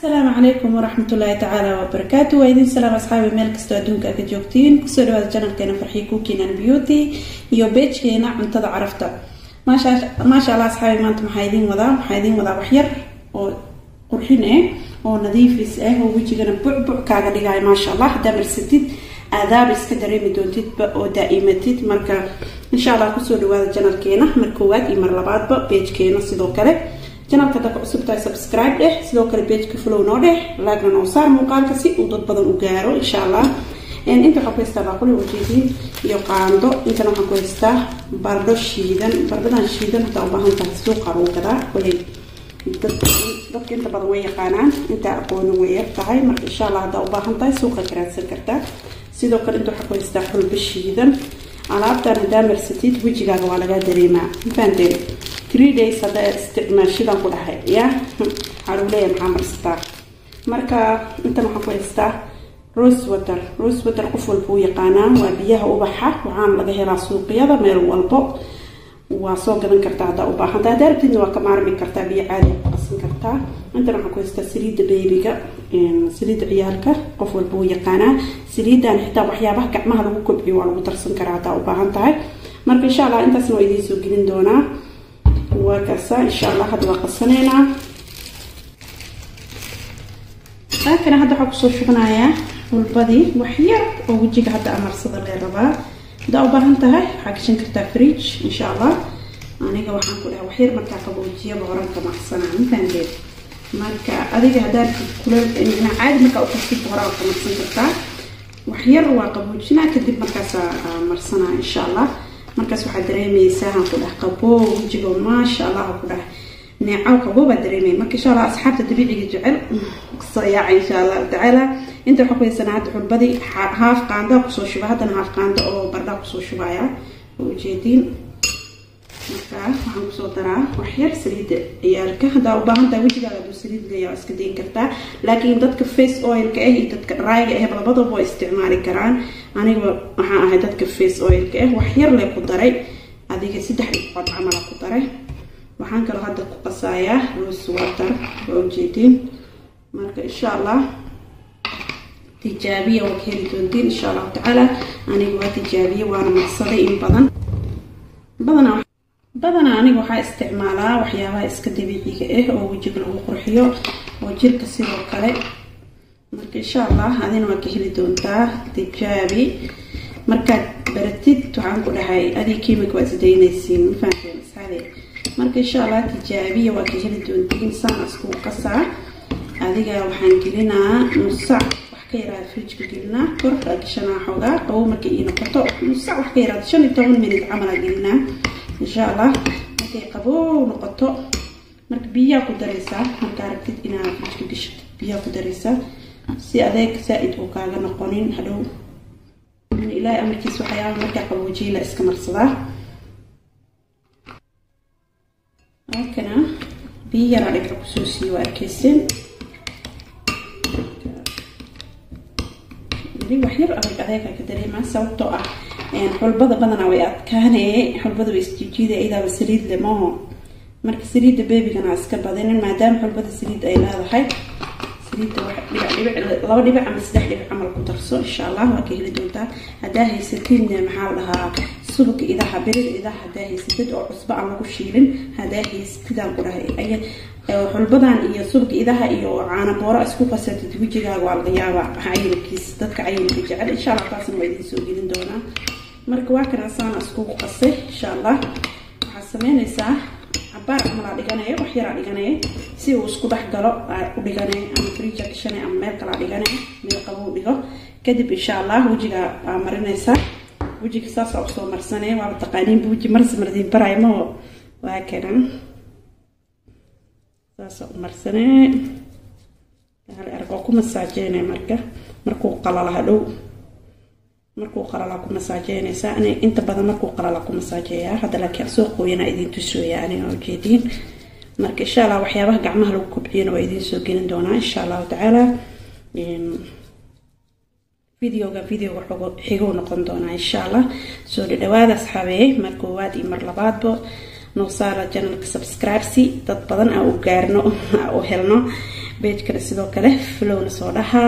asalaamu calaykum waraxmatullaahi tacaala wabarakaatu waa idin salaam asxaabi meel kastoo adduunka ka joogtiin kusoo dhawaada janalkeena farxii kukinan beauty iyo beejkeena cuntada carafta maasha allah asxaabi maanta maxaa idiin wadaa maxaa idiin wadaa waxyar oo qurxin ah oo nadiifis ah oo wejigana bucbuc kaaga dhigaayo maasha allah haddaa marsatid aadaaba iska dareemi doontidba oo daa'imatid marka insha allah kusoo dhawaada janalkeena mar koowaad iyo mar labaadba beejkeena sidoo kale janalka hadda ku cusub tahay subscribe dheh sidoo kale beejka flow noo dheh laagna noo saar muuqaalka si uu dad badan u gaaro insha allah inta waxaan ku haystaa baaquli wajeediin iyo qaando intana waxaan ku haystaa bardho shiidan bardhadan shiidan hadaa u baahan tahay suuqa lagu gadaa koley dadka inta badan way yaqaanaan intaa aqoonin way yar tahay marka insha allah haddaa u baahan tahay suuqa garaadsan kartaa sidoo kale inta waxaan ku haystaa xulbo shiidan alaabtan haddaa marsatid wejigaaga waa lagaa dareemaa mafahanteen three days haddaa isticmaashidan ku dhahay ya waxaa lagu leeyahay maxaa marsataa marka intan waxaan ku haystaa rose water rose water qof walba u yaqaanaa waa biyaha ubaxa waxaana laga helaa suuqyada meel walbo waa soo gadan kartaa haddaa u baahanta haddaa rabtidna waa ka maarmi kartaa biyo caadi ku qasan kartaa intan waxaan ku haystaa saliidda beebiga saliidda ciyaalka qof walba u yaqaanaa saliidan xitaa waxyaabaha gacmaha lagu kobciyo waa lagu darsan karaa haddaa u baahan tahay marka insha allah intaasna waa idiin soo gelin doonaa waa kaasa insha allah hadda waa qasaneynaa laakana hadda waxaa kusoo shubanayaa xulbadii waxyar oo wejiga hadda amarsada lee rabaa haddaa u baahan tahay waxaa gashan kartaa fridge insha allah aniga waxaan ku dhahay waxyar markaa qaboojiyaba horanka macsanaa mafahanteed marka adiga haddaad kuleel caadi markaa u kastid horaa ka marsan kartaa waxyar waa qaboojinaa kadib markaasaa marsanaa insha allah markaas waxaad dareemaysaa aan ku dhah qaboo wejigo maasha allah ku dhah neecaw qaboo baa dareemaya marka insha allah asxaabta dabiiciga jecel soo yaaca insha allah tacaala inta waxaa ku haysanaa hadda xulbadii haaf qaandaa kusoo shuba haddana haaf qaanda oo bardhaa kusoo shubaya oo ujeediin marka waxaan kusoo daraa waxyar saliidda ciyaalka haddaa u baahan tahay wejigaaga aduu saliid leeya waa iska dayn kartaa laakiin dadka face oilka ah iyo dadka dryga ah labadaba waa isticmaali karaan aniga waxaan ahay dadka face oilka ah waxyar lee ku daray adiga saddex dhiqood camala ku daray waxaan kaloo hadda ku qasayaa rose water waa ujeediin marka insha allah tijaabiya waa ka heli doontiin insha allahu tacaala aniga waa tijaabiye waana marsaday in badan badanaa badanaa aniga waxaa isticmaalaa waxyaabaha iska dabiiciga ah oo wejiga lagu qurxiyo oo jirka sidoo kale marka insha allah adina waa ka heli doontaa tijaabi markaad baratid waxaan ku dhahay adig kimika waa isdaynaysiin mafahanteen asxaabe marka insha allah tijaabiya waa ka heli doontiin saan isku qasaa adiga waxaan gelinaa nusac wax ka yaraada fridjka gelinaa kor aa gashanaa xoogaa qabow markay ii noqoto nusac wax ka yaraada shan iyo toban minit camalaa gelinaa insha allah markay qabow noqoto marka biyaa ku daraysaa markaa rabtid inaad fridjka gashatid biyaa ku daraysaa si adeeg saa-id uu kaaga noqonin hadhow ilaahay amarkiis waxyaaba markaa qaboojiye la iska marsadaa halkana biyo yaraa dhibca kusoo siiyo waa arkayseen waxyar adag adeega ka dareemaa sababtoo ah xulbada badanaa way adkaanee xulbada way isjijiida idaaba saliid le maaho marka saliidda beebigana iska badinin maadaama xulbada saliid ay leedahay saliidda laba dhibic ama saddex dhibic camal ku darso insha allah waa ka heli doontaa haddaa haysatidna maxaa la dhahaa subaka idaha birir idaha haddaa haysatid oo cusbo aan lagu shiilin haddaa haysatidaan ku dhahay xulbadan iyo subaka idaha iyo caana boora isku qasatid wejigaaga waa laga yaabaa cayilkiis dadka cayilka jecel insha allah taasna waa idiin soo gelin doonaa marka waa kana saana iskugu qasay insha allah waxaad sameynaysaa cabaar camalaa dhiganaya wax yaraa dhiganaya si uu isku dhex galo u dhiganay ama friija gashanay ama meel kalaa dhiganay meel qabou dhigo kadib insha allah wejiga aa marinaysaa wejiga saasaa usoo marsanay waaba taqaaniinba weji marsi mardiin baray maho waa kana saasaa u marsanay hal ergoo ku masaajeynay marka markuu qalala hadhow markuu qalala ku masaajeynaysaa ani inta badan markuu qalala ku masaajeeyaa hadda laakiin soo qooyana idiin tusooya aniga ujeediin marka insha allah waxyaabaha gacmaha lagu kobciyana waa idiin soo gelin doonaa insha allahu tacaala videoga videoga xiguu noqon doonaa insha allah soo dhadhawaada asxaabeeye mar koowaad iyo mar labaadba noo saara janalka subscribesi dad badan aa u gaarno aa u helno beejkana sidoo kale flowna soo dhahaa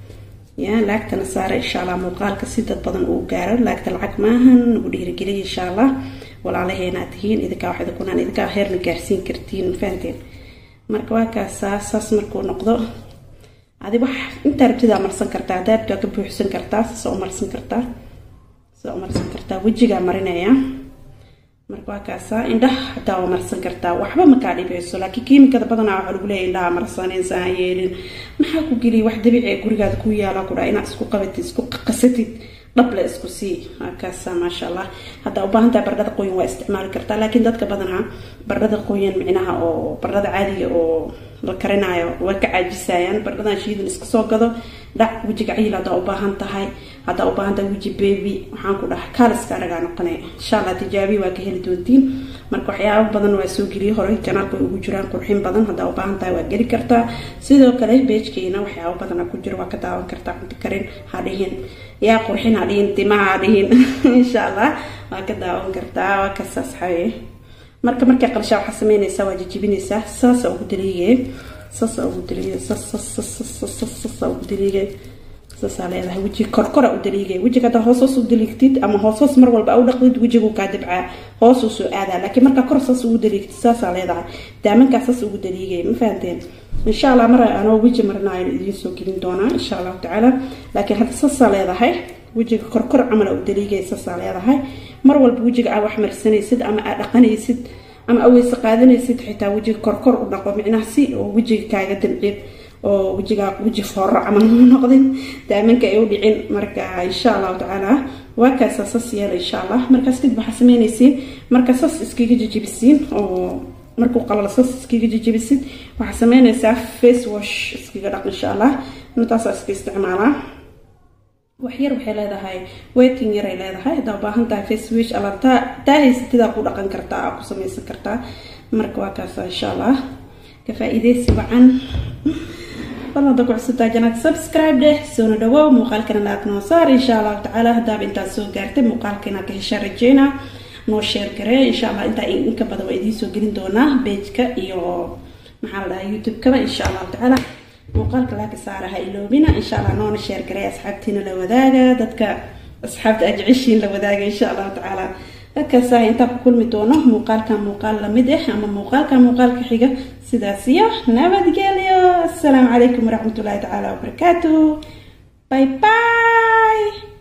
ya laagtana saara insha allah muuqaalka si dad badan uu gaaro laagta lacag maahan nagu dhiirigeliya insha allah walaalaheenaad tihiin idinkaa wax idinkunaan idinkaa heerna gaarsiin kartiin mafahanteen marka waa kaasaa saas markuu noqdo adi wax intaa rabtidaa marsan kartaa hadaad waa ka buuxsan kartaa sasa u marsan kartaa sasa u marsan kartaa wejigaa marinaya marka waa kaasaa indhaha hataa waa marsan kartaa waxba makaa dhibeyso laakiin kiimikada badanaa waxaa lagu leeya indhaha marsanaysa ha yeelin maxaa ku geliya wax dabiici ee gurigaada ku yaala ku dhaa inaad isku qabatid isku qasatid dhable isku sii kaasa maasha allah haddaa ubaahantaha baradhada qoyan waa isticmaali kartaa laakiin dadka badanaa baradhada qoyan micnaha oo baradhada caadiga oo la karinaayo waa ka caajisayaan baradhadan shiidan iska soo gado dhac wejiga cayil haddaa ubaahan tahay haddaa ubaahan tahay weji baby waxaan ku dhaha kaaliska aragaa noqonay insha allah tijaabiya waa ka heli doontiin marka waxyaaba badan waa soo geliyay horey janaalka way ugu jiraan qurxin badan haddaa ubaahan tahay waa geli kartaa sidoo kale beejkeena waxyaaba badana ku jiro waa ka daawan kartaa cunti karin hadhihin yaa qurxin hadhihin timaha hadhihin insha allah waa ka daawan kartaa waa kasaas xaye marka markay qalshaa waxaa sameynaysaa waa jijibinaysaa saasa ugu daliigay saasa ugu daliigay saasa ugu daliigay saasaa leedahay wejiga korkora u daliigay wejiga haddaa hoos hoos u daliigtid ama hoos hoos mar walba u dhaqdid wejigu kaa dibcaa hoos uu soo aadaa laakiin markaa kor saas ugu daliigtid saasaa leedahay daamankaa saas ugu daliigay ma fahanteen insha allah mar anoo weji marnaayo idiin soo gelin doonaa insha allahu tacaala laakiin hadda saasaa leedahay wejiga korkor camal u daliigay saasaa leedahay mar walba wejiga aa wax marsanaysid ama aa dhaqanaysid ama aweyse qaadanaysid xitaa wejiga korkor u dhaqo micnaha si oo wejiga kaaga damcid oo wejigaa weji fooro camal ma noqdin daamanka ay u dhicin marka insha allahu tacaala waa kaasa sas yeela insha allah markaas kadib waxaa sameynaysiin marka sas iskaga jijibisiin oo markuu qalalo sas iskaga jijibisid waxaa sameynaysaa face wash iskaga dhaq insha allah intaasaa iska isticmaalaa waxyar waxay leedahay waiting yaray leedahay haddaa ubaahan tahay facewish alla taa haysatidaa ku dhaqan kartaa aa ku samaysan kartaa marka waa kaasa insha allah ka faa-iideysi wacan bal hadda ku cusubtaa janaad subscribe dheh soona dhawow muuqaalkana laag noo saar insha allahu tacaala haddaaba intaad soo gaartay muuqaalka inaad ka heshaa rajeyna noo sheer garee insha allah intaa inka badan waa idiin soo gelin doonaa bejka iyo maxaa la dhahaa youtube-kaba insha allahu tacaala muuqaalka laaka saara ha iloobina insha allah noona sheer garay asxaabtiina la wadaaga dadka asxaabta aad jeceshiin la wadaaga insha allahu tacaala dadkaasa intaa ku kulmi doono muuqaalkan muuqaal lamid ah ama muuqaalka muuqaalka xiga sidaas iyo nabadgelyo assalaamu calaykum waraxmatullaahi tacaala wabarakaatu bye bye